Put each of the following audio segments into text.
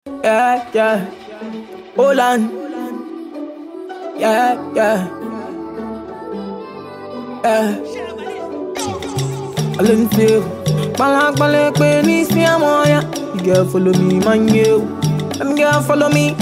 Yeah, yeah. Hold on. Yeah, yeah. Yeah. I learn to Balak balak pe ni si amoya. You girl follow me, man you. Them girl follow me.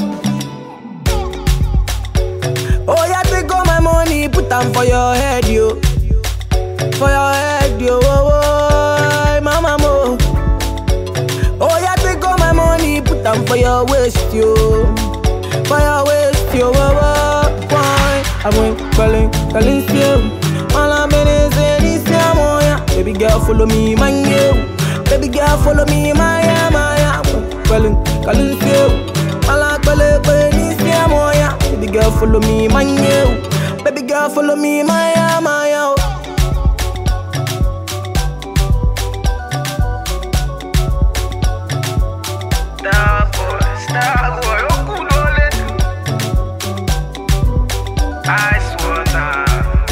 Oh yeah, take all my money, put them for your head, yo. For your head, yo. Oh, oh, mama mo. Oh yeah, take all my money, put them for your waist, yo. For your waist, yo. Oh, oh, why? I went calling, calling still. All I'm in is in this yeah. Baby girl, follow me, man, yo. Baby girl, follow me, my yeah, my yeah. Calling, calling still. All I'm calling, calling this yeah. Baby girl, follow me, man, yo. Baby girl, follow me, my yeah, my yeah. Star boy, star boy, okulole. Ice water.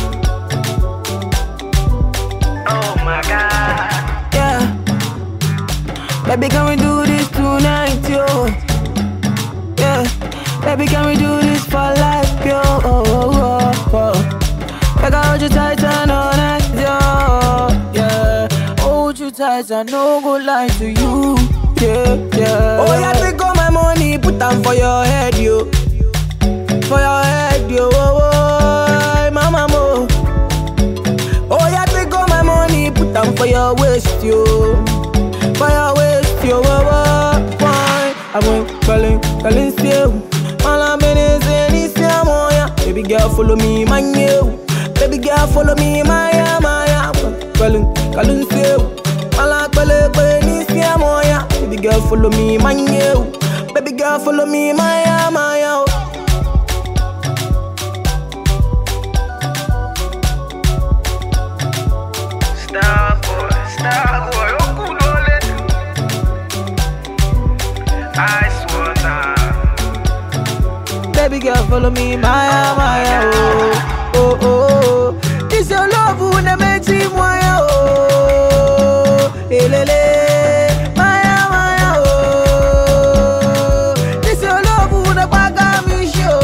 Oh my God. Yeah. Baby, can we do this tonight, yo? Yeah. Baby, can we do this for life, yo? Oh, oh, oh, oh. Like I hold you tight and all night, yo. Yeah. Hold you tight and no go lie to you. Yeah, yeah. Oh, yeah, take all my money, put them for your head, yo. For your head, yo. Oh, oh, mama, mo. Oh yeah, take all my money, put them for your waist, yo. For your waist, yo. Oh, oh, why? I went calling, calling still. All I'm in is in this yeah, yeah. Baby girl, follow me, man, yo. Baby girl, follow me, my yeah, my yeah. Calling, calling still. All I'm calling, calling this yeah, yeah. Baby girl, follow me, man, yo. Baby girl, follow me, my yeah, my yeah. Star boy, star boy, okulole. Ice water. Baby girl, follow me, Maya, Maya, oh, oh, oh. This your love who ne makes me Maya, oh, elele, Maya, Maya, oh. This your love who ne paga me show,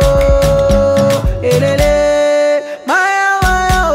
elele, Maya, Maya,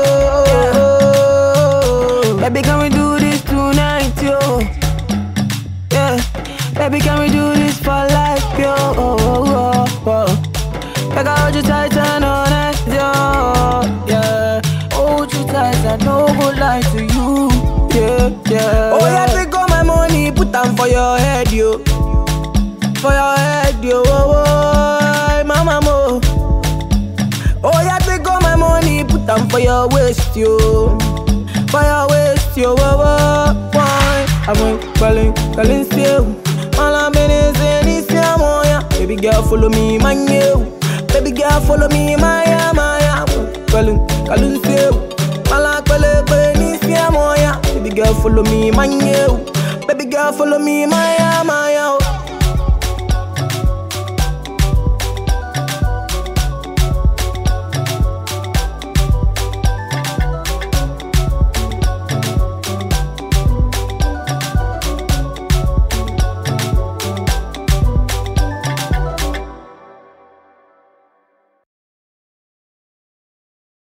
oh. Baby, can we do this tonight, yo? Yeah, baby, can we do this for life, yo? Oh, oh, oh, oh. Like I hold you tight and all night, yo. Yeah, hold you tight and no go lie to you. Yeah, yeah. Oh yeah, take all my money, put them for your head, yo. For your head, yo. Oh, oh, mama mo. Oh yeah, take all my money, put them for your waist, yo. For your waist, yo. Oh, oh, why? I went calling, calling still. All I'm in is in this yeah, yeah. Baby girl, follow me, man, yo. Baby girl, follow me, my yeah, my yeah. Calling, calling still. All I'm calling, calling this yeah, yeah. Baby girl, follow me, man, yo. Baby girl, follow me, my yeah, my yeah.